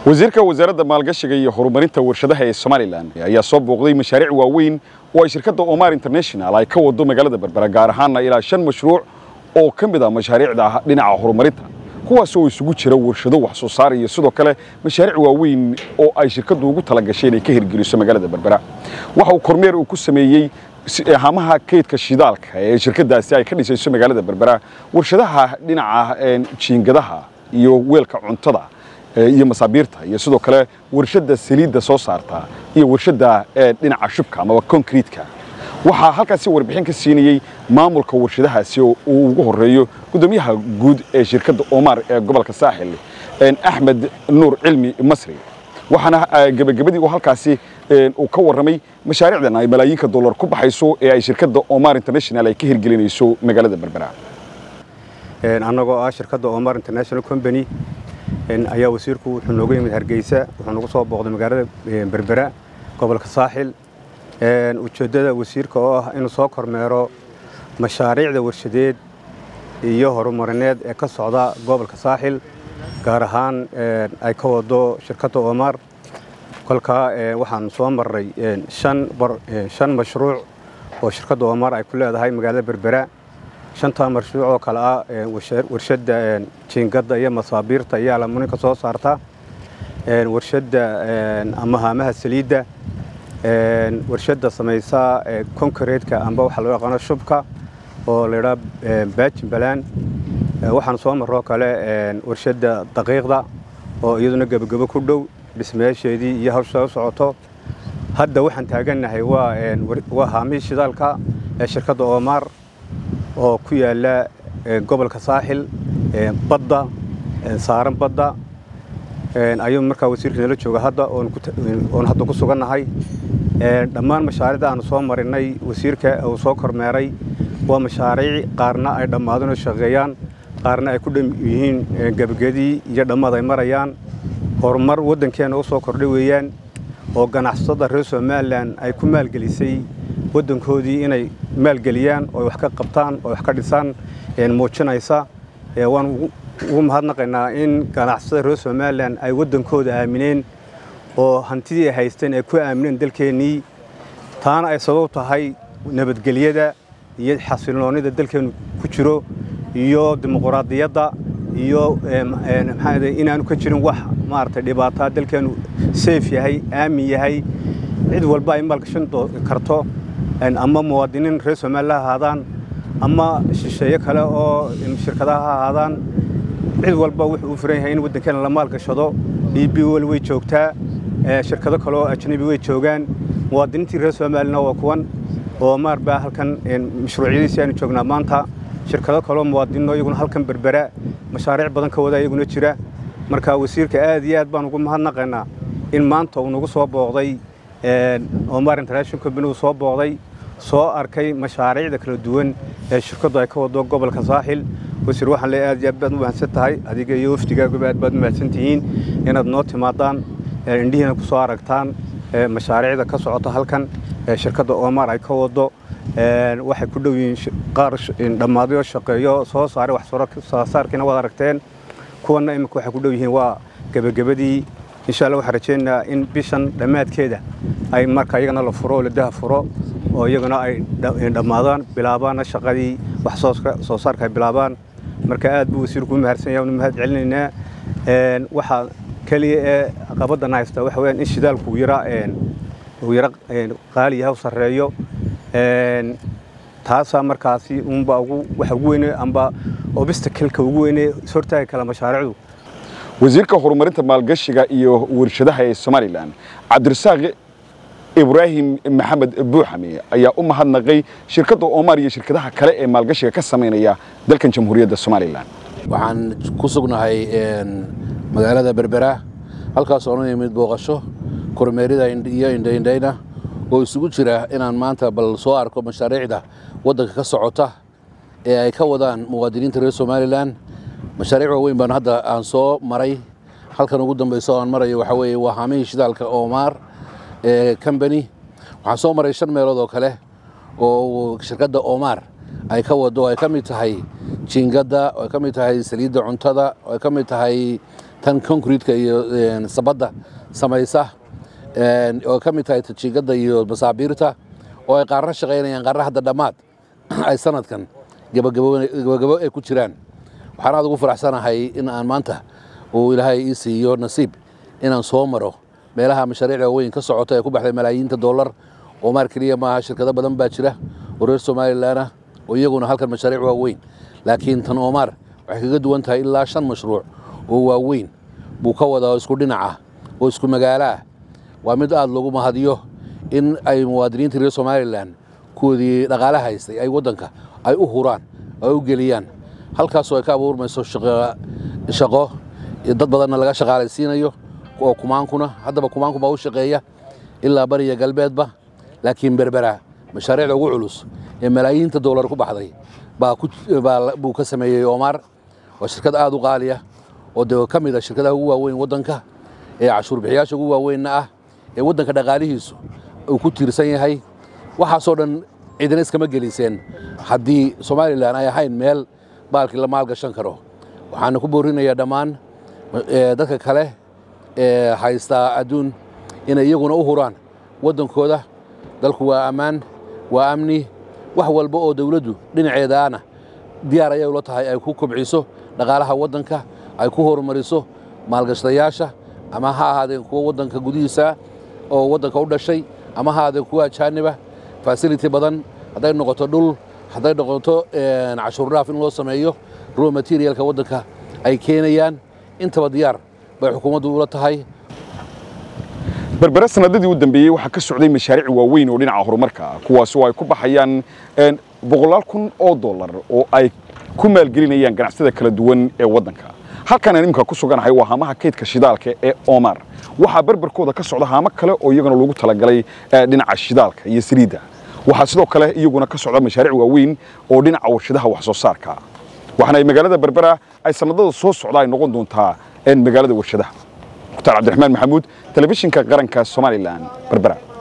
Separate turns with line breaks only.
wasiirka wasaaradda maalgashiga iyo horumarinta warshadaha ee somalilan ayaa soo booqday mashaariic waaweyn oo ay shirkadda omar international ay ka wado magaalada berbera gaar ahaanna ilaa shan mashruuc oo ka mid ah mashaariicda dhinaca horumarinta kuwaas oo isugu jira warshado wax soo saar iyo sidoo kale mashaariic waaweyn oo ay shirkaddu ugu talagashay inay ka hirgeliso magaalada berbera waxa uu kormeer uu ku sameeyey hamaha kaydka shidaalka ee shirkadaasi ay ka dhisayso magaalada berbera warshadaha dhinaca jiingadaha iyo weelka cuntada iyo masaabiirta iyo sidoo kale warshadda saliidda soo saarta iyo warshadda dhinaca shubka amaba concreetka waxaa halkaasi warbixin ka siinayey maamulka warshadahaasi oo uu ugu horeeyo guddoomiyaha guud ee shirkadda omar ee gobolka saaxil axmed nuur cilmi masri waxaana gebagabadii uu halkaasi uu ka warramay mashaariicdan ay malaayiinka dollar ku baxayso ee ay shirkadda omar international ay ka hirgelinayso magaalada berbera
annagoo ah shirkadda omar international company ayaa wasiirku wuxuu nooga yimid hargeysa wuxuu nagu soo booqday magaalada berbera gobolka saaxil ujeeddada wasiirka oo ah inuu soo kormeero mashaariicda warshadeed iyo horumarineed ee ka socda gobolka saaxil gaar ahaan ay ka wado shirkadda omar kolkaa waxaan soo marray shan mashruuc oo shirkadda omar ay ku leedahay magaalada berbera shantaa mashruuc oo kale ah warshadda jiingadda iyo masaabiirta iyo alamuninka soo saarta warshadda ama haamaha saliidda warshadda samaysa konkareetka amba waxaa loo yaqaano shubka oo laydhaa baajin balaan waxaan soo marroo kale warshadda daqiiqda oo iyaduna gebagebo ku dhow dhismayaasheedii iyo hawsha u socoto hadda waxaan taagannahay waa haamihii shidaalka ee shirkadda omar oo ku yaalla gobolka saaxil badda saaran badda ayuu markaa wasiirka nala jooga hadda oon hadda ku sugannahay dhammaan mashaariicda aanu soo marinay wasiirka uu soo kormeeray waa mashaariic qaarna ay dhammaadeen oo shaqeeyaan qaarna ay ku dham yihiin gebagedii iyo dhammaad ay marayaan horumar waddankeenna u soo kordhay weeyaan oo ganacsatada reer somalilan ay ku maalgelisay waddankoodii inay maalgeliyaan oo wax ka qabtaan oo wax ka dhisaan muujinaysa waan ugu mahadnaqaynaa in ganacsatada reer somalilan ay waddankooda aamineen oo hantidii ay haysteen ay ku aamineen dalkeennii taana ay sabab tahay nabadgelyada iyo xasilloonnida dalkeennu ku jiro iyo dimuquraadiyadda iyo maxaa inaanu ka jirin wax maaragtay dhibaataa dalkeennu seef yahay aamin yahay cid walba ay maalgashan karto ama muwaadiniin reer somalilan ha ahaadaan ama shisheeye kale oo shirkadaha ha ahaadaan cid walba wuxuu u furan yahay in waddankeena la maalgashado d b wel way joogtaa shirkado kale oo ajnabi way joogaan muwaadiniintii reer somalilan waa kuwan oo maar baa halkan mashruucyadiisi aanu joognaa maanta shirkado kaleoo muwaadiniino iyaguna halkan berbera mashaariic badan ka wada iyaguna jira marka wasiirka aad iyo aad baan ugu mahadnaqaynaa in maanta uu nagu soo booqday omar international company uu soo booqday soo arkay mashaariicda kala duwan ee shirkaddu ay ka wado gobolka saaxil wasiir waxaan le aad iyo aad baad u mahadsan tahay adiga iyo wafdigaaguba aad baad u mahadsan tihiin inaad noo timaadaan indhihiina ku soo aragtaan mashaariicda ka socota halkan shirkadda omar ay ka wado waxay ku dhow yihiin qaar dhammaadyo shaqeeyo soo saaray wax soo saarkiina waad aragteen kuwanna iminka waxay ku dhow yihiin waa gebagabadii insha allah waxaan rajaynayaa in bishan dhammaadkeeda ay marka iyagana la furo oo la daha furo oo iyaguna ay dhammaadaan bilaabaanna shaqadii wax soo saarka ay bilaabaan marka aad buu wasiirku u mahadsan yahay unu mahad celinaynaa waxaa keliya ee caqabaddan haysta waxa weyaan in shidaalku uu yara uu yara qaali yahay u sarreeyo taasaa markaasi unba ugu waxa ugu weyne amba obstacle-ka ugu weyne ishortaagi kala mashaariicdu
wasiirka horumarinta maalgashiga iyo warshadaha ee somalilan cabdirasaaq ibraahim maxamed buuxame ayaa u mahadnaqay shirkadda omar iyo shirkadaha kale ee maalgashiga ka samaynaya dalkan jamhuuriyadda somalilan
waxaan ku sugnahay magaalada berbera halkaas oona yimid booqasho kormeerida iyo indhaindhayna oo isugu jira inaan maanta bal soo arko mashaariicda waddanka ka socota ee ay ka wadaan muwaadiniinta reer somalilan mashaariic waaweyn baan hadda aan soo maray halkan ugu dambayso aan marayo waxaa weeye waa haamihii shidaalka omar ee combany waxaan soo maray shan meelood oo kale oo shirkadda omar ay ka wado ay ka mid tahay jiingadda ay ka mid tahay saliidda cuntada ay ka mid tahay tan concretka iyo sabadda samaysa oo ka mid tahay tajiigadda iyo masaabiirta oo ay qaarna shaqaynayaan qaarna hadda dhammaad ay sanadkan gabagabo ay ku jiraan waxaan aad ugu faraxsanahay in aan maanta uu ilaahay ii siiyo nasiib inaan soo maro meelaha mashaariicda waaweyn ka socota ee ku baxday malaayiinta dollar oo maar keliya maaha shirkado badan baa jira oo reer somalilan ah oo iyaguna halkan mashaariic waaweyn laakiin tan omar waxay kaga duwan tahay ilaa shan mashruuc oo waaweyn buu ka wadaa oo isku dhinaca oo isku magaalo ah waa mid aad lagu mahadiyo in ay muwaadiniinta reer somalilan kuwoodii dhaqaale haystay ay waddanka ay u huraan ay u geliyaan halkaasoo ay ka abuurmayso shaqo dad badanna laga shaqaalaysiinayo oo kumaankuna haddaba kumaanku baa u shaqeeya ilaa bariya galbeedba laakiin berbera mashaariicda ugu culus ee malaayiinta doolar ku baxday buu ka sameeyey omar waa shirkad aad u qaaliya oo de ka mid a shirkadaha ugu waaweyn waddanka ee cashuur bixiyaasha ugu waaweynna ah ee waddanka dhaqaalihiisu uu ku tiirsan yahay waxaasoo dhan cidina iskama geliseen haddii somalilan ay ahayn meel baalkii la maalgashan karo waxaana ku boorinayaa dhammaan dadka kale ee haystaa adduun inay iyaguna u huraan waddankooda dalku waa ammaan waa amni wax walba oo dawladdu dhinaceedaana diyaar ayay ula tahay ay ku kobciso dhaqaalaha waddanka ay ku horumariso maalgashadayaasha ama ha ahaadeen kuwa waddanka gudihiisa oo waddanka u dhashay ama ha ahaadeen kuwa ajaaniba fasility badan hadday noqoto dhul hadday noqoto cashuur dhaaf in loo sameeyo raw materialka waddanka ay keenayaan intaba diyaar bay xukuumaddu ula tahay
berbere sanadadii u dambeeyey waxaa ka socday mashaariic waaweyn oo dhinaca horumarka ah kuwaas oo ay ku baxayaan boqolaal kun oo dollar oo ay ku maalgelinayaan ganacsiyada kala duwan ee waddanka halkaan aan iminka ku suganahay waa haamaha kaydka shidaalka ee omar waxaa berberkooda ka socda haamo kale oo iyaguna loogu talagalay dhinaca shidaalka iyo saliidda waxaa sidoo kale iyaguna ka socda mashaariic waaweyn oo dhinaca warshadaha wax soo saarka waxaana ay magaalada berbera ay sanadada soo socda ay noqon doontaa magaalada warshadaha mukhtaar cabdiraxmaan maxamuud telefishinka qaranka somalilan berbera